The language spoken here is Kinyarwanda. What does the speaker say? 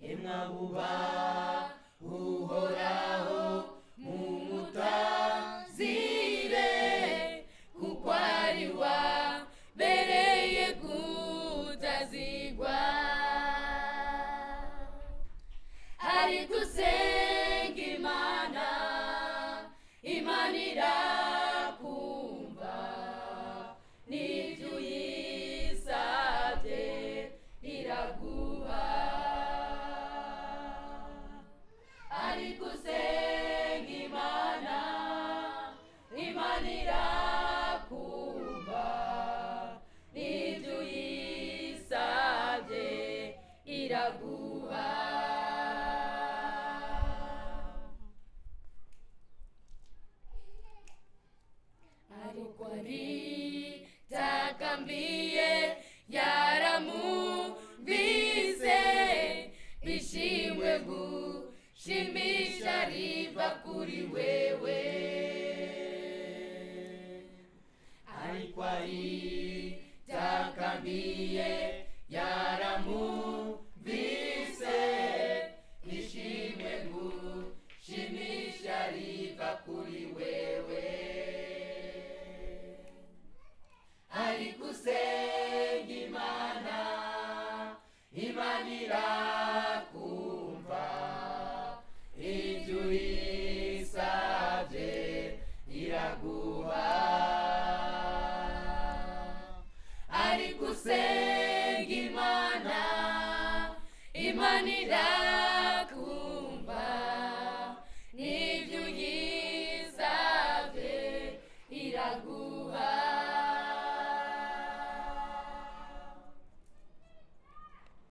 mwabubah uhoraho mu mutazire kuko ari wabereye kutazigwa hari gusenga imana imana irakumva n'ibyo uyisabye iraguha ari gusenga imana imana irakumva n'ibyo uyisabye iraguha ariko aritakambie yaramumvise bishimwe gushimisha riva kuri wewe ariko ari